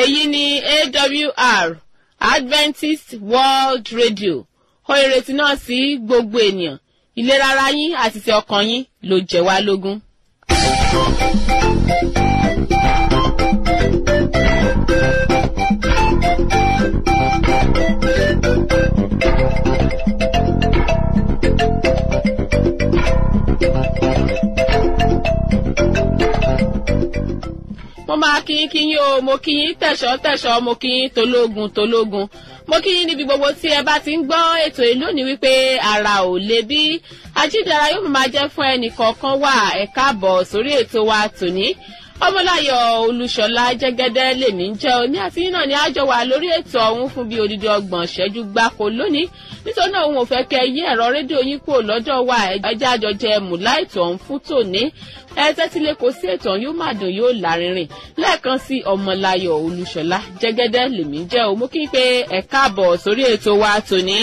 èyí ni awr adventist world radio ó ìrètí náà sí gbogbo ènìyàn ìlera ara yín àti ti ọkàn yín ló jẹ wá lógún. mo máa kí yín kí yín o mo kí yín tẹ̀sọ́ tẹ̀sọ́ mo kí yín tológun tológun mo kí yín níbi gbogbo tí ẹ bá ti ń gbọ́ ètò yìí lónìí wípé ara ò lè bí ajídára yóò máa jẹ́ fún ẹnì kọ̀ọ̀kan wà ẹ káàbọ̀ sórí ètò wa tòní ọmọláyọ̀ olúṣọlá jẹ́gẹ́dẹ́ lèmi ń jẹ́ òní àti yín náà ni àjọ wà lórí ètò ọ̀hún fún bíi odidi ọgbọ̀n ṣẹ́jú gbáko lónìí nítorí náà òun ò fẹ́ kẹ́ yí ẹ̀rọ rédíò yín kúrò lọ́dọ̀ wa ẹjẹ́ àjọjẹ mùlá ètò ọ̀hún fún tòní ẹ tẹ́tí lé kò sí ètò ọ̀hún yóò má dùn yóò lárinrin lẹ́ẹ̀kan sí ọmọláyọ̀ olúṣọlá jẹ́gẹ́dẹ́ lèmi ń jẹ́ òun mú kí n pé ẹ káàbọ̀ sórí ètò wa tòní.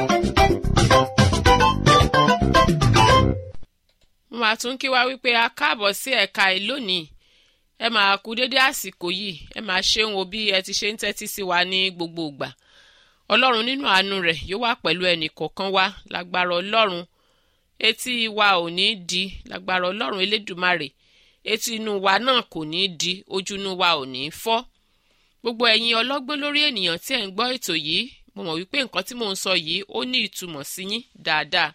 mo máa tún kí wa wípé a káàbọ̀ sí ẹ̀ka ẹ̀ lónìí ẹ máa kú dédé àsìkò yìí ẹ máa ṣeun o bí ẹ ti ṣe ń tẹ́tí sí wa ní gbogbo ìgbà ọlọ́run nínú àánú rẹ̀ yóò wà pẹ̀lú ẹnì kọ̀ọ̀kan wa lágbára ọlọ́run etí wa ò ní di lágbára ọlọ́run elédùmarè etí inú wa náà kò ní di ojú inú wa ò ní fọ́ gbogbo ẹ̀yin ọlọ́gbọ́n lórí ènìyàn tí ẹ̀ ń gbọ́ ètò yìí mo mọ̀ wípé nǹkan tí mò ń sọ yìí ó ní ìtumọ̀ sí yín dáadáa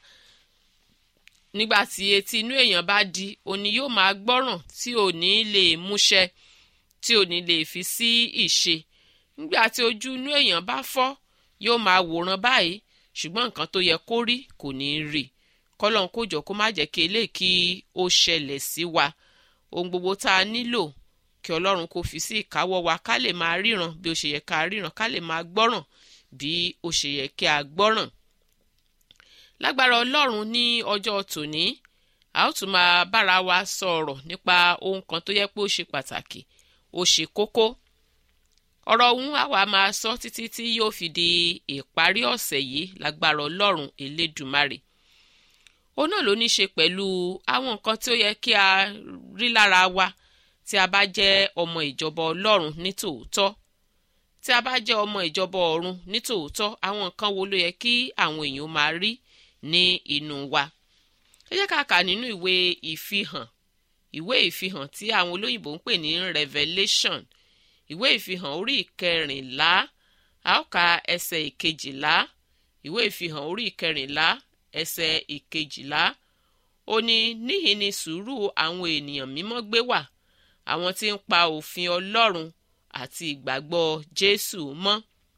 nígbà tí etí inú èèyàn bá di òní yóò máa gbọ́ràn tí ò ní lè múṣẹ tí ò ní lè fi sí ìṣe nígbà tí ojú inú èèyàn bá fọ́ yóò máa wòran báyìí ṣùgbọ́n nǹkan tó yẹ kó rí kò ní rí kọ́lọ́n kó jọ kó má jẹ́ kí eléyìí kí ó ṣẹlẹ̀ sí wa ohun gbogbo tá a nílò kí ọlọ́run kó fi sí ìkáwọ́ wa ká lè máa ríran bí ó ṣe yẹ ká ríran ká lè máa gbọ́ràn bí ó ṣe yẹ kí a gbọ́ràn lágbára ọlọ́run ní ọjọ́ tòní a ó tún máa bára wa sọ̀rọ̀ nípa ohun kan tó yẹ pé ó ṣe pàtàkì ó ṣe kókó ọ̀rọ̀ ọ̀hún àwa máa sọ títí tí yóò fi di ìparí ọ̀sẹ̀ yìí lágbára ọlọ́run elédùmarè ó náà ló ní ṣe pẹ̀lú àwọn nǹkan tí ó yẹ kí a rí lára wa tí a bá jẹ́ ọmọ ìjọba ọlọ́run ní tòótọ́ tí a bá jẹ́ ọmọ ìjọba ọ̀run ní tòótọ́ àwọn nǹkan wo ló yẹ kí àwọn èèyàn máa rí ní inú wa ẹ jẹ́ ká kà nínú ìwé ìfihàn ìwé ìfihàn tí àwọn olóyìnbó ń pè ní revelation ìwé ìfihàn orí ìkẹrìnlá a ó ka ẹsẹ̀ ìkejìlá ìwé ìfihàn orí ìkẹrìnlá ẹsẹ̀ ìkejìlá ó ní níhìn ni sùúrù àwọn ènìyàn mímọ́ gbé wà àwọn tí ń pa òfin ọlọ́run àti ìgbàgbọ́ jésù mọ́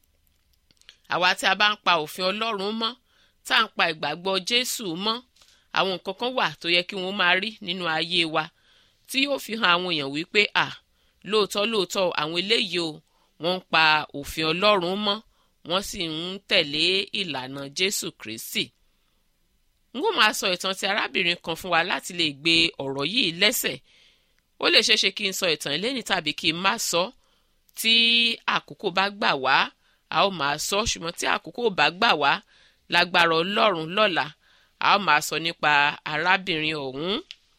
àwa tí a bá ń pa òfin ọlọ́run mọ́ tá à ń pa ìgbàgbọ́ jésù mọ́ àwọn nǹkan kan wà tó yẹ kí wọ́n máa rí nínú ayé wa tí yóò fi hàn àwọn èèyàn wípé à lóòótọ́ lóòótọ́ àwọn eléyìí o wọ́n ń pa òfin ọlọ́run mọ́ wọ́n sì ń tẹ̀lé ìlànà jésù kristi n ó máa sọ ìtàn ti arábìnrin kan fún wa láti lè gbé ọ̀rọ̀ yìí lẹ́sẹ̀ ó lè ṣeéṣe kí n sọ ìtàn ìlẹ́ni tàbí kí n má sọ tí àkókò bá gbà wá a ó máa sọ ṣùgbọ́n tí àkókò bá gbà wá lágbára ọlọ́run lọ́la a ó máa sọ nípa arábìnrin ọ̀hún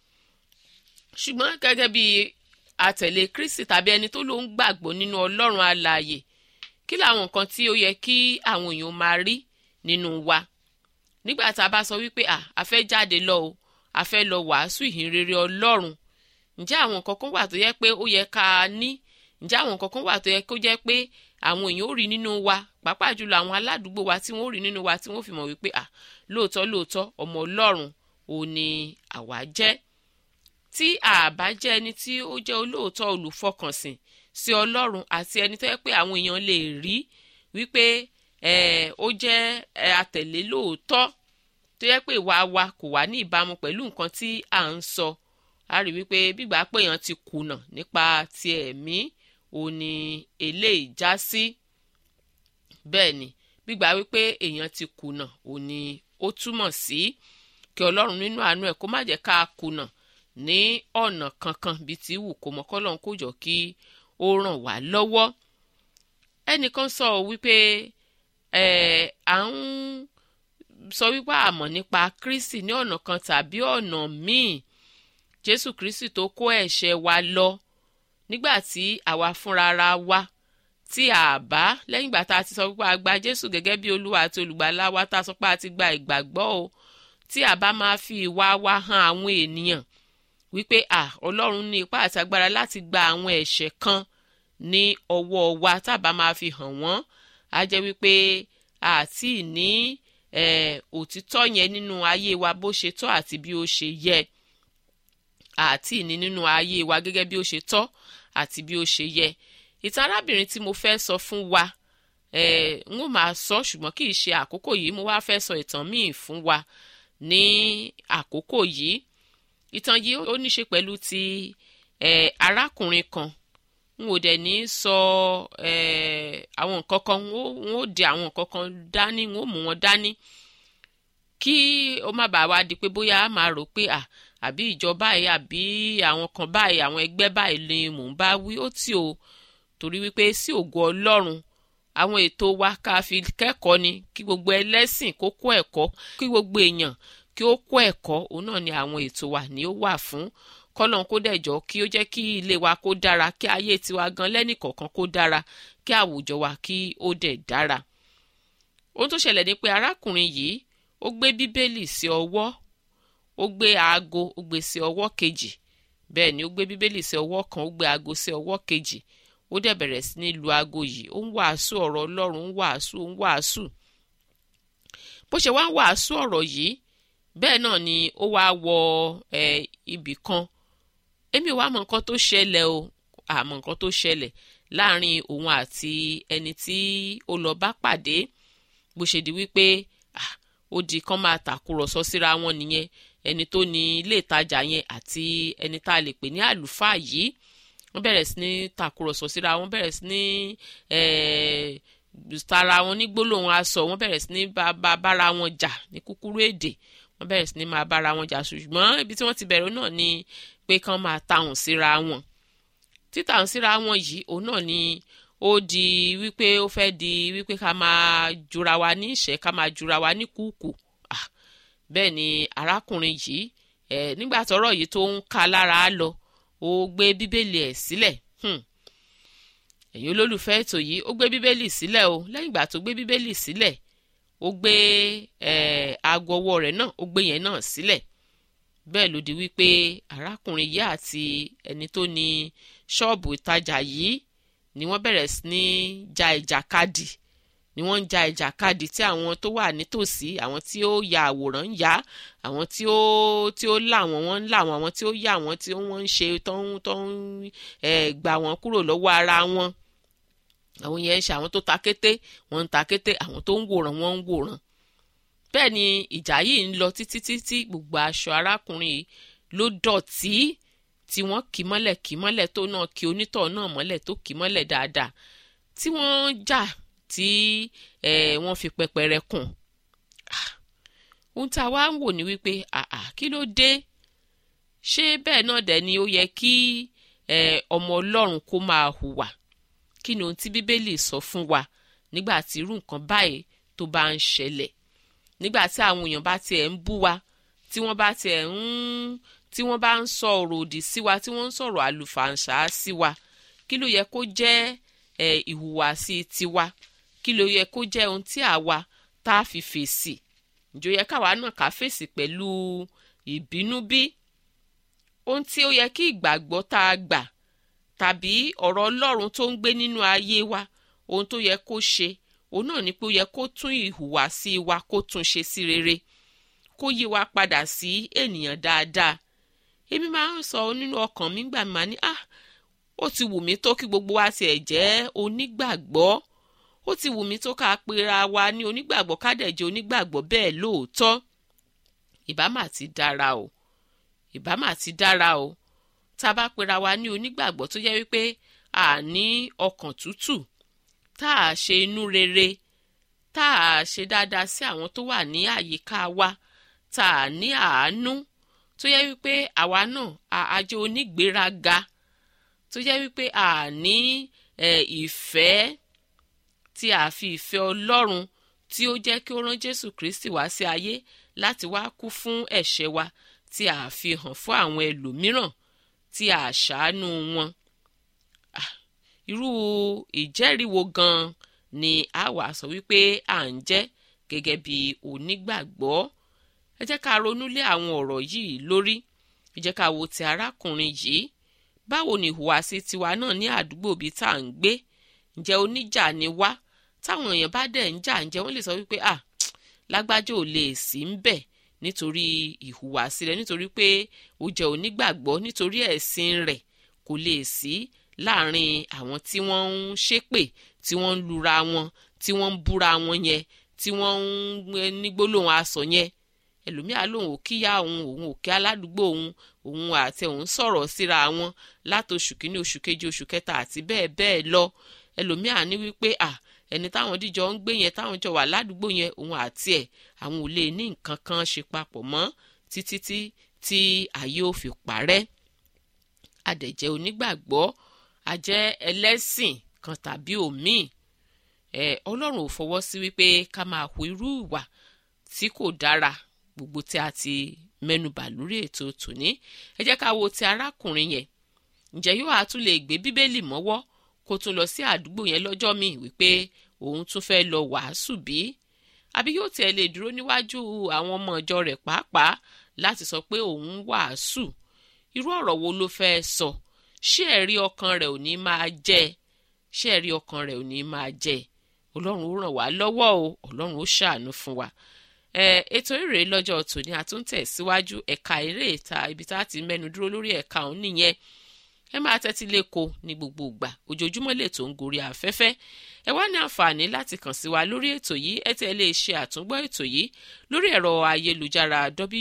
ṣùgbọ́n gẹ́gẹ́ bí àtẹ̀lé kristi tàbí ẹni tó ló ń gbàgbọ́ nínú ọlọ́run alààyè kí làwọn nǹkan tí ó yẹ kí àwọn èèyàn máa rí nínú wa nígbà tá a bá sọ wípé à a fẹ́ jáde lọ o a fẹ́ lọ wàásù ìhìnrere ọlọ́run ǹjẹ́ àwọn nǹkan kan wà tó yẹ pé ó yẹ ká a ní ǹjẹ́ àwọn nǹkan kan wà tó yẹ kó jẹ́ pé àwọn èèyàn ó rí nínú wa pàápàá jùlọ àwọn aládùúgbò wa tí wọ́n ó rí nínú wa tí wọ́n fi mọ̀ wípé à lóòótọ́ lóòótọ́ ọmọ ọlọ́run ò ní àwa jẹ́ tí àbá jẹ́ ẹni tí ó jẹ́ olóòótọ́ olùfọkànsìn sí ọlọ́run àti ẹni tó yẹ pé àwọn èèyàn lè rí wípé ó jẹ́ atẹ̀lé lóòótọ́ tó yẹ pé ìwà wa kò wá ní ìbámu pẹ̀lú nǹkan tí à ń sọ a rí wípé bígbà pé èèyàn ti kùnà nípa ti ẹ̀mí ò ní eléyìí já sí bẹ́ẹ̀ ni gbígbà wípé èèyàn ti kùnà ò ní ó túmọ̀ sí kí ọlọ́run nínú àánú ẹ̀ kó má jẹ́ ká kùnà ní ọ̀nà kankan bíi ti wù kó mọ kọ́lọ́n kó jọ kí ó ràn wá lọ́wọ́ ẹnìkan sọ wípé ẹ̀ à ń sọ wípé àmọ̀ nípa kristi ní ọ̀nà kan tàbí ọ̀nà míì jésù kristi tó kó ẹ̀ṣẹ̀ wa lọ nígbà tí àwa fúnra ra wa tí a bá lẹ́yìn ìgbà tá a ti sọ pé a gba jésù gẹ́gẹ́ bí olúwa àti olùgbàlà wa tá a sọ pé a ti gba ìgbàgbọ́ o tí a bá máa fi ìwà wa hàn àwọn ènìyàn wípé à ọlọ́run ní ipá àti agbára láti gba àwọn ẹ̀ṣẹ̀ kan ní ọwọ́ wa tá a bá máa fi hàn wọ́n á jẹ́ wípé àti ní òtítọ́ yẹn nínú ayé wa bó ṣe tọ́ àti bí ó ṣe yẹ àti ní nínú ayé wa gẹ́gẹ́ bí ó ṣe tọ́ àti bí ó ṣe yẹ ìtàn arábìnrin tí mo fẹ́ sọ fún wa n ó máa sọ ṣùgbọ́n kì í ṣe àkókò yìí mo wá fẹ́ sọ ìtàn míì fún wa ní àkókò yìí ìtàn yìí ó ní ṣe pẹ̀lú ti arákùnrin kan n ò dẹ̀ ní sọ àwọn nǹkan kan n ó di àwọn nǹkan kan dání n ó mú wọn dání kí ó má bàa wá di pé bóyá a máa rò pé àbí ìjọba yìí àbí àwọn kan báyìí àwọn ẹgbẹ́ báyìí ni mò ń bá wí ó tì ó torí wípé sí ògo ọlọ́run àwọn ètò wa ká fi kẹ́kọ̀ọ́ ni kí gbogbo ẹlẹ́sìn kó kó ẹ̀kọ́ kí gbogbo èèyàn kí ó kó ẹ̀kọ́ òun náà ni àwọn ètò wa ni ó wà fún kọ́lọ́n kó dẹ̀jọ́ kí ó jẹ́ kí ilé wa kó dára kí ayé tiwa gan lẹ́nìkọ̀ọ̀kan kó dára kí àwùjọ wa kí ó dẹ̀ dára. ohun tó ṣẹlẹ̀ ni pé arákùnrin yìí ó gbé bíbélì sí ọwọ́ ó gbé aago ó gbé sí ọwọ́ kejì bẹ́ẹ̀ ni ó gbé bíbélì sí ọwọ́ kan ó gbé aago sí ọwọ́ kejì ó dẹ̀ bẹ̀rẹ̀ sí ní lu aago yìí ó ń wàásù ọ̀rọ̀ ọlọ́run ń wàásù ń wàásù bó ṣe wá ń wàásù ọ̀rọ̀ yìí bẹ́ẹ̀ náà ni ó wá wọ ibì kan èmi wàá mọ nǹkan tó ṣẹlẹ̀ o àmọ́ nǹkan tó ṣẹlẹ̀ láàrin òun àti ẹni tí ó lọ bá pàdé bó ṣe di wípé ó di kán máa tàkùrọ̀sọ síra wọn nìyẹn ẹni tó ní ilé ìtajà yẹn àti ẹni tá a lè pè ní àlùfáà yìí wọ́n bẹ̀rẹ̀ sí ní tàkùrọ̀sọ síra wọn bẹ̀rẹ̀ sí ní tara wọn ní gbólóhùn aṣọ wọ́n bẹ̀rẹ̀ sí ní bára wọn jà ní kúkúrú èdè wọ́n bẹ̀rẹ̀ sí ní máa bára wọn jà ṣùgbọ́n ibi tí wọ́n ti bẹ̀rẹ̀ náà ni pé kán máa tahùn síra wọn títahùn síra wọn yìí òun náà ni ó di wípé ó fẹ́ di wípé ká máa jura wa ní ìṣẹ́ ká máa jura wa ní kúùkù bẹ́ẹ̀ ni arákùnrin yìí nígbà tọ́rọ̀ yìí tó ń ka lára lọ ó gbé bíbélì ẹ̀ sílẹ̀ ẹ̀yin olólùfẹ́ ètò yìí ó gbé bíbélì sílẹ̀ o lẹ́yìn ìgbà tó gbé bíbélì sílẹ̀ ó gbé aago ọwọ́ rẹ̀ náà ó gbé yẹn náà sílẹ̀ bẹ́ẹ̀ ló di wípé arákùnrin yìí àti ẹni tó ní ṣọ́ọ̀bù ìtajà yìí ni wọ́n bẹ̀rẹ̀ sí ní ja ìjàkadì ni wọ́n ń ja ìjàkadì tí àwọn tó wà nítòsí àwọn tí ó ya àwòrán ń ya àwọn tí ó tí ó là wọ́n wọ́n ń là wọ́n àwọn tí ó yà wọ́n tí wọ́n ń ṣe tó ń tó ń gbà wọ́n kúrò lọ́wọ́ ara wọn àwọn yẹn ń ṣe àwọn tó ta kété wọ́n ń ta kété àwọn tó ń wòran wọ́n ń wòran bẹ́ẹ̀ ni ìjà yìí ń lọ títí títí gbogbo aṣọ arákùnrin yìí ló dọ̀tí tí wọ́n kì mọ́lẹ̀ kì mọ́lẹ̀ tó náà kì onítọ̀ náà mọ́lẹ̀ tó kì mọ́lẹ̀ dáadáa tí wọ́n jà tí wọ́n fi pẹpẹrẹ kùn ohun tá a wá ń wò ní wípé kí ló dé ṣé bẹ́ẹ̀ náà dẹ̀ ni ó yẹ kí ọmọ ọlọ́run kó máa hùwà kí ni ohun tí bíbélì sọ fún wa nígbà tí irú nǹkan báyìí tó bá ń ṣẹlẹ̀ nígbà tí àwọn èèyàn bá tiẹ̀ ń bú wa tí wọ́n bá tiẹ̀ ń tí wọ́n bá ń sọ ọ̀rọ̀ òdì sí wa tí wọ́n ń sọ̀rọ̀ àlùfàǹṣá sí wa kí ló yẹ kó jẹ́ ìhùwàsí tiwa kí ló yẹ kó jẹ́ ohun tí àwa tá a fi fèsì ǹjọ́ yẹ káwa náà ká fèsì pẹ̀lú ìbínú bí ohun tí ó yẹ kí ìgbàgbọ́ tá a gbà tàbí ọ̀rọ̀ ọlọ́run tó ń gbé nínú ayé wa ohun tó yẹ kó ṣe òun náà ni pé ó yẹ kó tún ìhùwàsí wa kó tún ṣe sí rere kó yí wa padà sí ènìyàn dáadáa èmi máa ń sọ nínú ọkàn mi gbà máa ní ah ó ti wù mí tó kí gbogbo wa tiẹ̀ jẹ́ onígbàgbọ́ ó ti wù mí tó ká pera wa ní onígbàgbọ́ ká dẹ̀ jẹ́ onígbàgbọ́ bẹ́ẹ̀ lóòótọ́ ìbá mà ti dára o ìbá mà ti dára o tá a bá pera wa ní onígbàgbọ́ tó jẹ́ wípé a ní ọkàn tútù tá a ṣe inú rere tá a ṣe dáadáa sí àwọn tó wà ní àyíká wa tá a ní àánú tó yẹ wípé àwa náà a jẹ́ onígbéraga tó yẹ wípé a ní ìfẹ́ tí a fi ìfẹ́ ọlọ́run tí ó jẹ́ kí ó rán jésù kristi wá sí ayé láti wá kú fún ẹ̀ṣẹ̀ wa tí a fi hàn fún àwọn ẹlòmíràn tí a ṣàánú wọn irú ìjẹ́rìí wo gan-an ni a wà sọ wípé à ń jẹ́ gẹ́gẹ́ bí onígbàgbọ́ ẹ jẹ́ ká ronú lé àwọn ọ̀rọ̀ yìí lórí ẹ jẹ́ ká wo ti arákùnrin yìí báwo ni ìhùwàsí tiwa náà ní àdúgbò bíi tá à ń gbé ǹjẹ́ oníjà ni wá táwọn èèyàn bá dẹ̀ ń jà ǹjẹ́ wọ́n lè sọ wípé à lágbájá ò lè sí ń bẹ̀ nítorí ìhùwàsí rẹ̀ nítorí pé ó jẹ́ onígbàgbọ́ nítorí ẹ̀sìn rẹ̀ kò lè sí láàrin àwọn tí wọ́n ń ṣépè tí wọ́n ń lura wọn tí wọ́n ń búra wọn yẹn tí wọ́n ń ní gbólóhùn asọ̀ yẹn ẹlòmíà lòun ò kíyà òun òun ò kí aládùúgbò òun òun àti òun sọ̀rọ̀ síra wọn látòṣù kínní oṣù kejì oṣù kẹta àti bẹ́ẹ̀ bẹ́ẹ̀ lọ ẹlòmíà ní wípé à ẹni táwọn díjọ ń gbé yẹn táwọn jọ wà ládùúgbò yẹn òun àti ẹ̀ àwọn ò lè ní nǹkan kan ṣe papọ̀ mọ́ títí tí tí ayé ò fi parẹ́ adẹ̀jẹ́ onígbàgbọ́ ajẹ́ ẹlẹ́sìn kan tàbí òmíì ẹ ọlọ́run ò fọwọ́ sí wípé ká máa hu irú ìwà tí kò dára gbogbo tí a ti mẹ́nubà lórí ètò tòní ẹ jẹ́ ká wo ti arákùnrin yẹn ǹjẹ́ yóò á tún lè gbé bíbélì mọ́wọ́ kó tún lọ sí àdúgbò yẹn lọ́jọ́ míì wípé òun tún fẹ́ lọ wàásù bí àbí yóò tiẹ̀ lè dúró níwájú àwọn ọmọ ìjọ rẹ̀ pàápàá láti sọ pé òun wàásù irú ọ̀rọ̀ wo ló fẹ́ sọ ṣé ẹ̀rí ọkàn rẹ̀ ò ní máa jẹ́ ṣé ẹ̀rí ọkàn rẹ̀ ò ní máa jẹ́ ọlọ́run ó ràn wá lọ́wọ́ o ọlọ́run ó ṣàánú fún wa ẹ ètò eré lọ́jọ́ tòní àtúntẹ̀ síwájú ẹ̀ka eré ìta ibi tá a ti mẹ́nu dúró lórí ẹ̀ka òun nìyẹn ẹ máa tẹ́tí lẹ́kọ̀ọ́ ní gbogbo ìgbà ojoojúmọ́ lè tó ń gorí afẹ́fẹ́ ẹ wá ní àǹfààní láti kàn sí wa lórí ètò yìí ẹ tẹ́ lè ṣe àtúngbọ́ ètò yìí lórí ẹ̀rọ ayélujára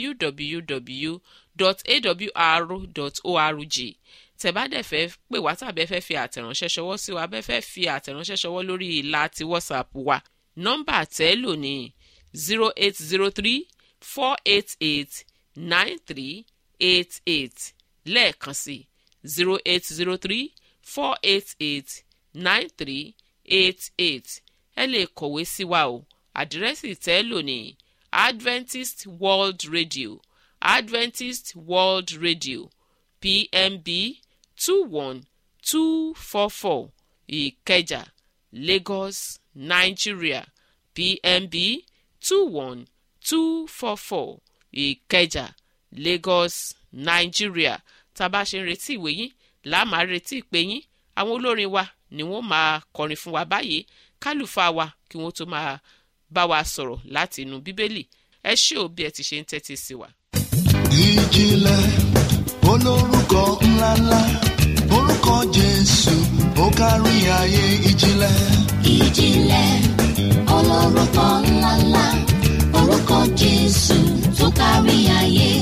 www.awr.org tẹ́ bá dẹ̀ fẹ́ pè wá tàbí ẹ fẹ́ fi àtẹ̀ránṣẹ́ ṣọwọ́ sí wa bẹ́ẹ̀ fẹ́ fi àtẹ̀ránṣẹ́ ṣọwọ́ lórí ìlà ti whatsapp wa nọ́mbà tẹ́ lò ní zero eight zero three four eight eight nine three eight eight lẹ́ẹ̀kan sí zero eight zero three four eight eight nine three eight eight ẹ lè kọ̀wé sí wa o àdírẹ́sì tẹ́ lò ní adventist world radio adventist world radio pmb two one two four four ìkẹjà lagos nigeria pmb two one two four four ìkẹjà lagos nigeria tá a bá ṣe ń retí ìwé yín làá máa retí ìpè yín àwọn olórin wa ni wọ́n máa kọrin fún wa báyìí kálùfà wa kí wọ́n tó máa bá wa sọ̀rọ̀ láti inú bíbélì ẹ ṣé o bí ẹ ti ṣe ń tẹ́tí sí wa. ìjìnlẹ̀ olórúkọ ńláńlá orúkọ jésù ó kárí ayé ìjìnlẹ̀. ìjìnlẹ̀ olórúkọ ńláńlá orúkọ jésù tó kárí ayé.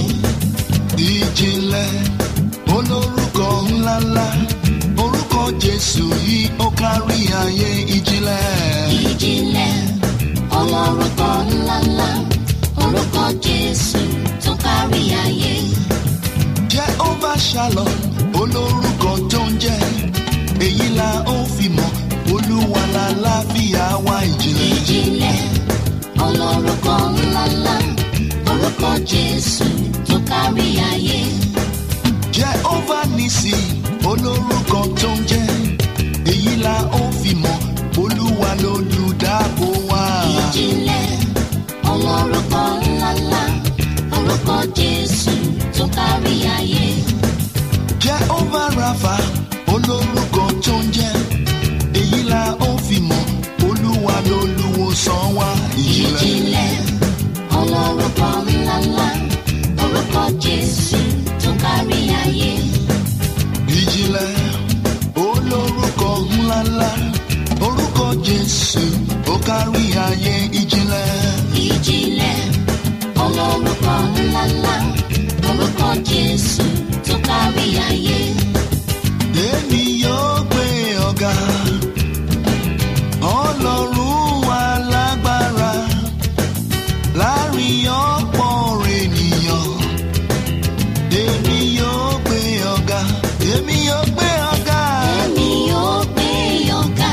ìjìnlẹ̀ olórúkọ ńláńlá orúkọ jésù yìí ó kárí ayé ìjìnlẹ̀. ìjìnlẹ̀ olórúkọ ńláńlá orúkọ jésù tó kárí ayé. Jehovah Shalom olórúkọ tó ń jẹ́ èyí la ó fi mọ̀ olúwa la láfíà wá ìjìnlẹ̀. ìjìnlẹ̀ olórúkọ ńláńlá orúkọ jésù tó kárí ayé. Jehovah Nisi olórúkọ tó ń jẹ́ èyí la ó fi mọ̀ olúwa lolùdáàbò wa. ìjìnlẹ̀ olórúkọ ńláńlá orúkọ jésù tó kárí ayé. Jehovah Rapha olórúkọ tó ń jẹ́ èyí la ó fi mọ̀ olúwa lolùwòsàn wa. ìjìnlẹ̀ ìjìnlẹ̀ olórúkọ ńláńlá orúkọ jésù tó kárí ayé. ìjìnlẹ̀ olórúkọ ńláńlá orúkọ jésù ó kárí ayé ìjìnlẹ̀. ìjìnlẹ̀ olórúkọ ńláńlá orúkọ jésù tó kárí ayé. èmi yóò gbé ọ̀gá ọlọ́run wa lágbára láàrin ọ̀pọ̀ ènìyàn èmi yóò gbé ọ̀gá èmi yóò gbé ọ̀gá èmi yóò gbé ọ̀gá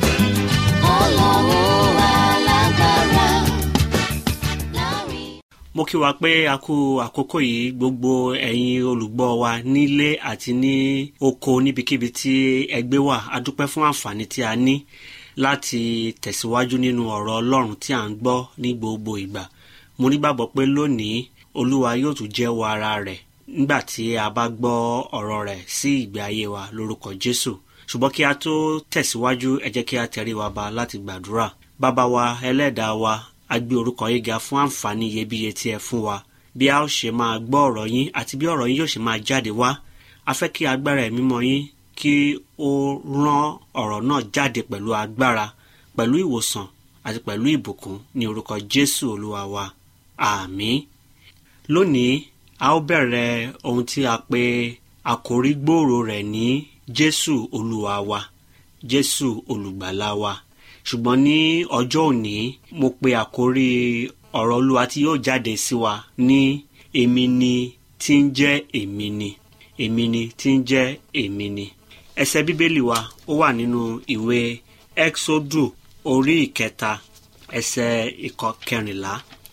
ọlọ́run alágbára láàrin. mo kí wa pé a kú àkókò yìí gbogbo ẹ̀yin olùgbọ́ wa nílé àti ní oko níbikíbi tí ẹgbẹ́ wà a dúpẹ́ fún àǹfààní tí a ní láti tẹ̀síwájú nínú ọ̀rọ̀ ọlọ́run tí à ń gbọ́ ní gbogbo ìgbà mo nígbàgbọ́ pé lónìí olúwa yóò tún jẹ́wọ́ ara rẹ̀ nígbà tí a bá gbọ́ ọ̀rọ̀ rẹ̀ sí ìgbé ayé wa lórúkọ jésù ṣùgbọ́n kí a tó tẹ̀síwájú ẹ jẹ́ kí a tẹrí wa ba láti gbàdúrà bàbá wa ẹlẹ́dàá wa a gbé orúkọ yín ga fún àǹfààní iyebíye tí ẹ fún wa bí a ó ṣe máa gbọ́ ọ̀rọ̀ yín àti bí ọ̀rọ̀ yín yóò ṣe máa jáde wá a fẹ́ kí agbára ẹ̀mí mọ́ yín kí ó rán ọ̀rọ̀ náà jáde pẹ̀lú agbára pẹ̀lú ìwòsàn àti pẹ̀lú ìbùkún ní orúkọ jésù olúwa wa àmín lónìí a ó bẹ̀rẹ̀ ohun tí a pè àkórí gbòòrò rẹ̀ ní jésù olúwa wa jésù olùgbàlà wa ṣùgbọ́n ní ọjọ́ òní mo pe àkórí ọ̀rọ̀ olúwa tí yóò jáde sí wa ní èmi ni tí ń jẹ́ èmi ni èmi ni tí ń jẹ́ èmi ni ẹsẹ̀ bíbélì wa ó wà nínú ìwé exodu orí ìkẹta ẹsẹ̀ ìkọkẹrìnlá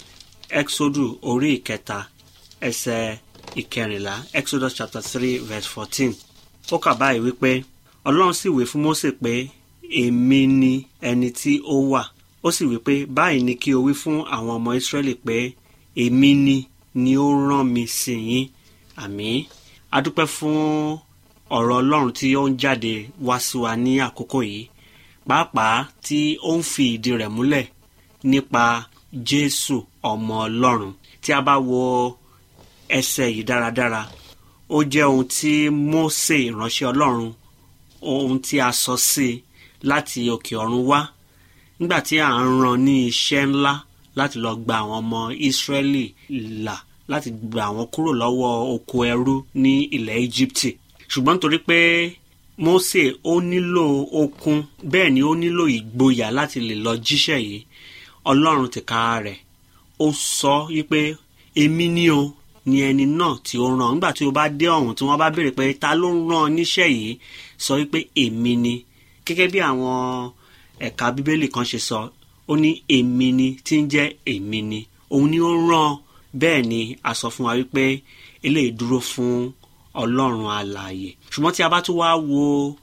exodu orí ìkẹta ẹsẹ̀ ìkẹrìnlá exodus chapter three verse fourteen ó kà báyìí wípé ọlọ́run sì wí fún mósè pé èmi ni ẹni tí ó wà ó sì wí pé báyìí ni kí o wí fún àwọn ọmọ ìsírẹ́lì pé èmi ni ni ó rán mi sí yín àmín adúpẹ́ fún ọ̀rọ̀ ọlọ́run tí ó ń jáde wá sí wa ní àkókò yìí pàápàá tí ó ń fi ìdí rẹ̀ múlẹ̀ nípa jésù ọmọ ọlọ́run tí a bá wo ẹsẹ̀ yìí dáradára ó jẹ́ ohun tí mósè ìránṣẹ́ ọlọ́run ohun tí a sọ sí i láti òkè ọ̀run wá nígbà tí à ń ran ní iṣẹ́ ńlá láti lọ gba àwọn ọmọ ìsírẹ́lì là láti gba àwọn kúrò lọ́wọ́ oko ẹrú ní ilẹ̀ íjíbítì ṣùgbọ́n nítorí pé mósè ó nílò okun bẹ́ẹ̀ ni ó nílò ìgboyà láti lè lọ jíṣẹ́ yìí ọlọ́run tìka rẹ̀ ó sọ wípé èmi ni o ni ẹni náà tí ó ràn nígbà tí o bá dé ọ̀hún tí wọ́n bá béèrè pé ta ló ń rán ọ níṣẹ́ yìí sọ wípé èmi ni gẹ́gẹ́ bí àwọn ẹ̀ka bíbélì kan ṣe sọ ó ní èmi ni tí ń jẹ́ èmi ni òun ni ó rán bẹ́ẹ̀ ni a sọ fún wa wípé eléyìí dúró fún ọlọ́run alààyè ṣùgbọ́n tí a bá tún wá wo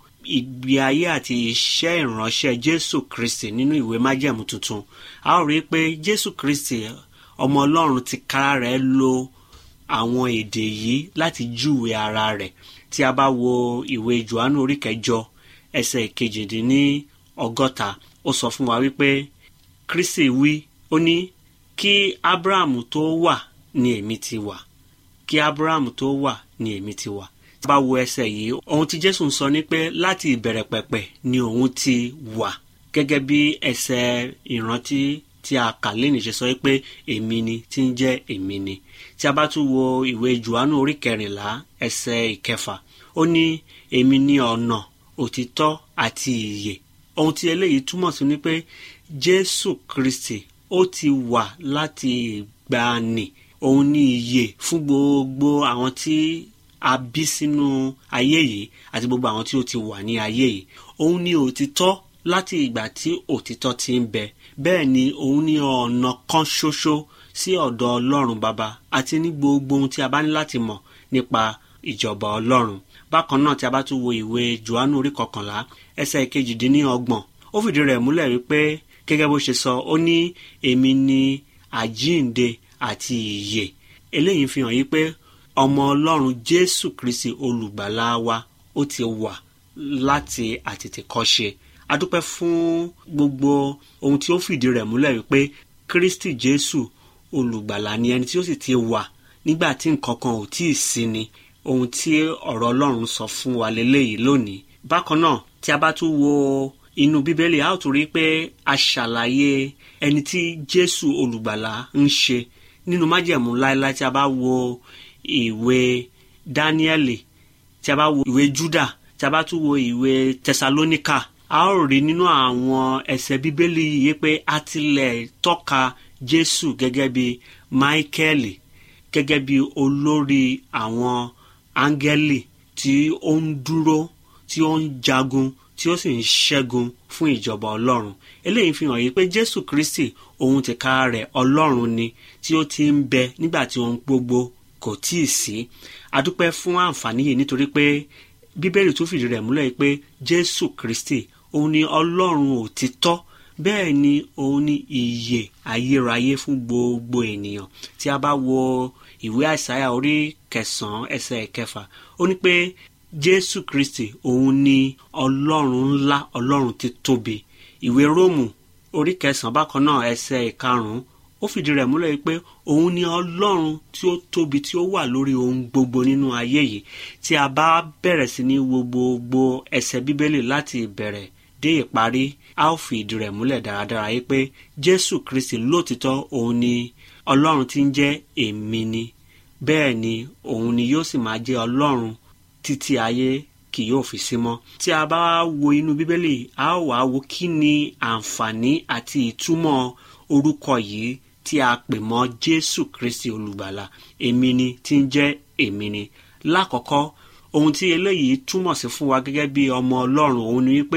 ìgbé ayé àti iṣẹ́ ìránṣẹ́ jésù kristi nínú ìwé májẹ̀mú tuntun a ó rí i pé jésù kristi ọmọ ọlọ́run ti kára rẹ̀ lo àwọn èdè yìí láti júwe ara rẹ̀ tí a bá wo ìwé johannu orí kẹjọ ẹsẹ̀ kejìdínní ọgọ́ta ó sọ fún wa wípé kristi wí ó ní kí abraham tó wà ní èmi ti wà kí abraham tó wà ní èmi ti wà tí a bá wo ẹsẹ̀ yìí ohun tí jésù ń sọ ni pé láti ìbẹ̀rẹ̀ pẹ̀pẹ̀ ni òun ti wà gẹ́gẹ́ bí ẹsẹ̀ ìrántí tí a kà lẹ́nu ṣe sọ pé èmi ni tí ń jẹ́ èmi ni tí a bá tún wo ìwé johannu orí kẹrìnlá ẹsẹ̀ ìkẹfà ó ní èmi ni ọ̀nà òtítọ́ àti ìyè ohun tí eléyìí túmọ̀ sí ni pé jésù kristi ó ti wà láti ìgbàanì òun ní ìyè fún gbogbo àwọn tí a bí sínú ayé yìí àti gbogbo àwọn tí ó ti wà ní ayé yìí òun ní òtítọ́ láti ìgbà tí òtítọ́ ti ń bẹ bẹ́ẹ̀ ni òun ní ọ̀nà kan ṣoṣo sí ọ̀dọ̀ ọlọ́run bàbá àti ní gbogbo ohun tí a bá ní láti mọ̀ nípa ìjọba ọlọ́run bákan náà tí a bá tún wo ìwé johannu orí kọkànlá ẹsẹ̀ kejìdínlọ́gbọ̀n ó fìdí rẹ̀ múlẹ̀ wípé gẹ́gẹ́ bó ṣe sọ ó ní èmi ni àjíǹde àti ìyè eléyìí fi hàn yí pé ọmọ ọlọ́run jésù kristi olùgbàlà wa ó ti wà láti àtètèkọ́ṣe adúpẹ́ fún gbogbo ohun tí ó fìdí rẹ̀ múlẹ̀ wípé kristi jésù olùgbàlà ni ẹni tí ó sì ti wà nígbà tí nǹkan kan ò tíì sí ni ohun tí ọ̀rọ̀ ọlọ́run sọ fún wa lélẹ́yìí lónìí bákan náà tí a bá tún wo inú bíbélì a ó tún rí pé a ṣàlàyé ẹni tí jésù olùgbàlà ń ṣe nínú májẹ̀mú láéláé tí a bá wo ìwé dáníẹ́lì tí a bá wo ìwé júdà tí a bá tún wo ìwé tẹsalóníkà a ó rí nínú àwọn ẹsẹ̀ bíbélì yìí pé a tilẹ̀ tọ́ka jésù gẹ́gẹ́ bí máíkẹ́lì gẹ́gẹ́ bí olórí àwọn áńgẹ́lì tí ó ń dúró tí ó ń jagun tí tí ó sì ń ṣẹ́gun fún ìjọba ọlọ́run eléyìí fi hàn yí pé jésù kristi òun ti ka rẹ̀ ọlọ́run ni tí ó ti ń bẹ nígbà tí ohun gbogbo kò tíì sí adúpẹ́ fún àǹfààní yìí nítorí pé bíbélì tún fìdí rẹ̀ múlẹ̀ pé jésù kristi òun ni ọlọ́run òtítọ́ bẹ́ẹ̀ ni òun ni ìyè ayérayé fún gbogbo ènìyàn tí a bá wo ìwé àìsáyà orí kẹsànán ẹsẹ̀ ìkẹfà ó ní pé jésù kristi òun ni ọlọ́run ńlá ọlọ́run tí tóbi ìwé róòmù orí kẹsànán bákan náà ẹsẹ̀ ìkarùnún ó fìdí rẹ̀ múlẹ̀ pé òun ni ọlọ́run tí ó tóbi tí ó wà lórí ohun gbogbo nínú ayé yìí tí a bá bẹ̀rẹ̀ sí ní wo gbogbo ẹsẹ̀ bíbélì láti ìbẹ̀rẹ̀ dé ìparí a ó fi ìdí rẹ̀ múlẹ̀ dáradára yìí pé jésù kristi lóòtítọ́ òun ni ọlọ́run tí ń jẹ́ èmi ni bẹ́ẹ̀ ni òun ni yóò sì máa jẹ́ ọlọ́run títí ayé kì yóò fi sí mọ́. tí a bá wo inú bíbélì a ó wá wo kí ni àǹfààní àti ìtumọ̀ orúkọ yìí tí a pè mọ́ jésù kristi olùgbàlà èmi ni tí ń jẹ́ èmi ni. lákọ̀ọ́kọ́ ohun tí eléyìí túmọ̀ sí fún wa gẹ́gẹ́ bí ọmọ ọlọ́run òun ni wípé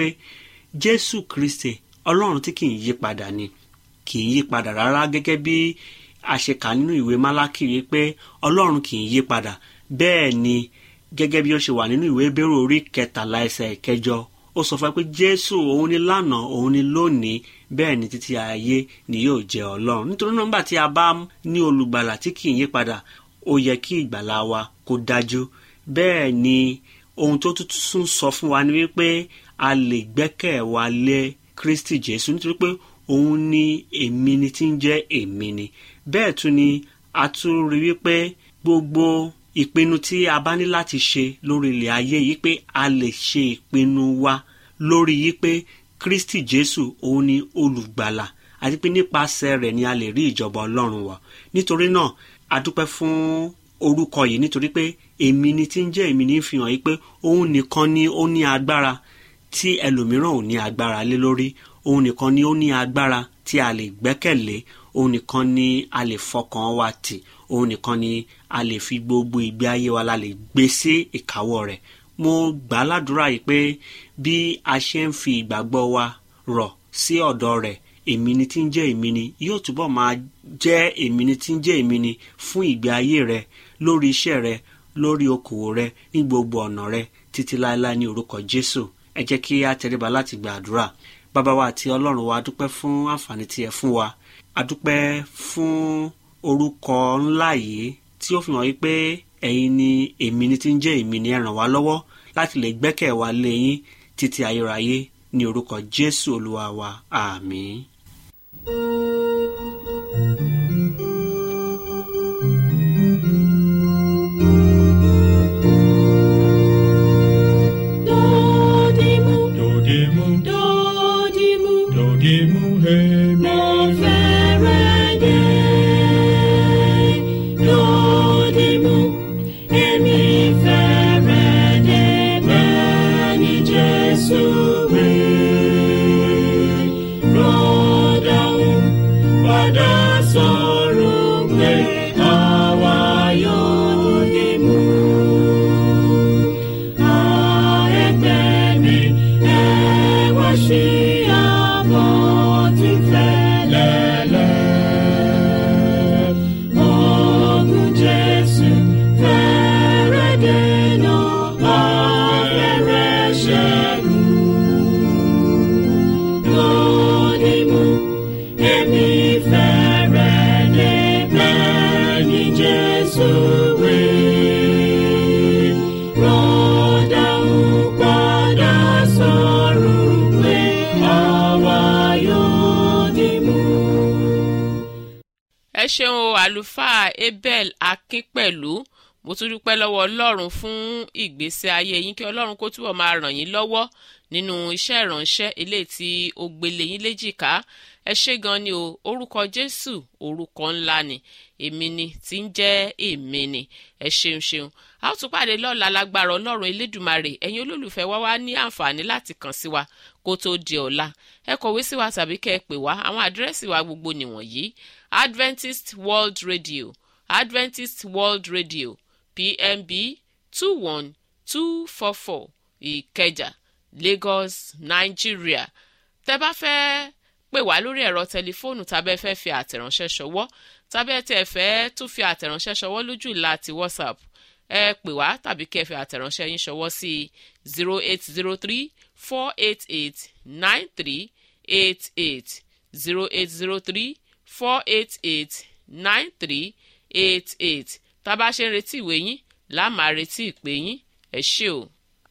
jésù kristi ọlọ́run tí kì í yí padà ni kì í yí padà rárá gẹ́gẹ́ bí àṣekà nínú ìwé málákì wípé ọlọ́run kì í yí padà bẹ́ẹ̀ ni gẹ́gẹ́ bí ó ṣe wà nínú ìwé bẹ́rù orí kẹtàlá ẹsẹ̀ ìkẹjọ ó sọ fún ẹ pé jésù òun ni lánàá òun ni lónìí bẹ́ẹ̀ ni títí ayé ni yóò jẹ́ ọlọ́run nítorí náà nígbà tí a bá ní olùgbàlà tí kì í yí padà ó yẹ kí ìgbàlà wa kó dájú bẹ́ẹ̀ ni ohun tó tún sọ fún wa ni wípé a lè gbẹ́kẹ̀ wa lé kristi jésù nítorí pé òun ni èmi ni tí ń jẹ́ èmi ni bẹ́ẹ̀ tún ni a tún rí wípé gbogbo ìpinnu tí a bá ní láti ṣe lórí ilẹ̀ ayé yìí pé a lè ṣe ìpinnu wa lórí yìí pé kristi jésù òun ni olùgbàlà àti pé nípasẹ̀ rẹ̀ ni a lè rí ìjọba ọlọ́run wọ̀ nítorí náà a dúpẹ́ fún orúkọ yìí nítorí pé èmi ni tí ń jẹ́ èmi ní fi hàn yìí pé òun nìkan ni ó ní agbára tí ẹlòmíràn ò ní agbára lé lórí òun nìkan ni ó ní agbára tí a lè gbẹ́kẹ̀lé òun nìkan ni a lè fọkàn wa tì òun nìkan ni a lè fi gbogbo ìgbé ayé wa la lè gbé sí ìkáwọ́ rẹ̀ mo gbà á ládùúrà yìí pé bí a ṣe ń fi ìgbàgbọ́ wa rọ̀ sí ọ̀dọ̀ rẹ̀ èmi ni tí ń jẹ́ èmi ni yóò túbọ̀ máa jẹ́ èmi ni tí ń jẹ́ èmi ni fún ìgbé ayé rẹ lórí iṣẹ́ rẹ lórí okòwò rẹ ní gbogbo ọ̀nà rẹ títí láéláé ní orúkọ jésù ẹ jẹ́ kí a tẹríba láti gba àdúrà bàbá wa àti ọlọ́run wa dúpẹ́ fún àǹfààní tí ẹ fún wa a dúpẹ́ fún orúkọ ńlá yìí tí ó fi hàn wípé ẹ̀yin ni èmi ni tí ń jẹ́ èmi ni ẹ ràn wá lọ́wọ́ láti lè gbẹ́kẹ̀ wa lé yín títí ayérayé ní orúkọ jésù olúwa wa àmín. Dodimu, Dodimu, dodimu, dodimu, hemi. mo fẹ́rẹ̀ dé. Dodimu, èmi fẹ́rẹ̀ dé bẹ́ẹ̀ ni Jésù wí. Rọ́dàún padà sọ̀rọ̀ pé àwa yóò dìmú. Jesus, we rọ́dà ń padà sọ̀rọ̀ pé àwa yóò dìmú. ẹ ṣeun o àlùfáà abel akínpẹ̀lú mo tún dúpẹ́ lọ́wọ́ ọlọ́run fún ìgbésí ayé yín kí ọlọ́run kó túbọ̀ máa ràn yín lọ́wọ́ nínú iṣẹ́ ìránṣẹ́ eléyìí tí ó gbélé yín léjìká ẹ ṣé gan ni o orúkọ jésù orúkọ ńlá ni èmi ni tí ń jẹ́ èmi ni ẹ ṣeun ṣeun a ó tún pàdé lọ́la lágbára ọlọ́run elédùmarè ẹ̀yin olólùfẹ́ wa wá ní àǹfààní láti kàn sí wa kó tó di ọ̀la ẹ kọ̀wé sí wa tàbí kẹ́ ẹ pè wá àwọn àdírẹ́sì wa gbogbo nìwọ̀nyí adventist world radio adventist world radio pmb two one two four four ìkẹjà lagos nigeria tẹ́ bá fẹ́ pè wá lórí ẹ̀rọ tẹlifóònù tàbẹ́ fẹ́ fi àtẹ̀ránṣẹ́ ṣọwọ́ tàbẹ́ tẹ́ fẹ́ tún fi àtẹ̀ránṣẹ́ ṣọwọ́ lójú ìlà ti whatsapp ẹ pè wá tàbí kẹ́ fi àtẹ̀ránṣẹ́ yín ṣọwọ́ sí zero eight zero three four eight eight nine three eight eight zero eight zero three four eight eight nine three eight eight tá a bá ṣe ń retí ìwé yín láà máa retí ìpè yín ẹ ṣé o.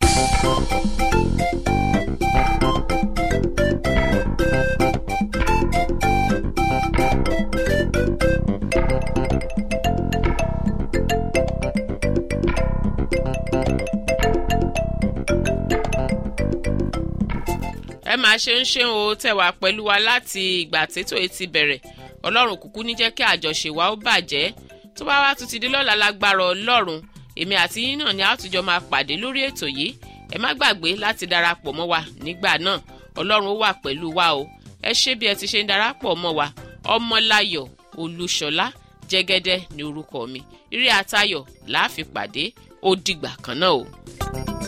ẹ máa ṣe ń ṣe o tẹ̀wá pẹ̀lú wa láti ìgbà tètò etí bẹ̀rẹ̀ ọlọ́run kúkú ní jẹ́ kí àjọṣe wa ó bàjẹ́ tó bá wá tún ti di lọ́la lágbára ọlọ́run èmi àti yín náà ni a tún jọ máa pàdé lórí ètò yìí ẹ má gbàgbé láti darapọ̀ mọ́ wa nígbà náà ọlọ́run ó wà pẹ̀lú wa o ẹ ṣé bí ẹ ti ṣe ń darapọ̀ mọ́ wa ọmọláyọ̀ olúṣọlá jẹ́gẹ́dẹ́ ní orúkọ mi ire àtayọ̀ láàfin pàdé ó dìgbà kan náà o.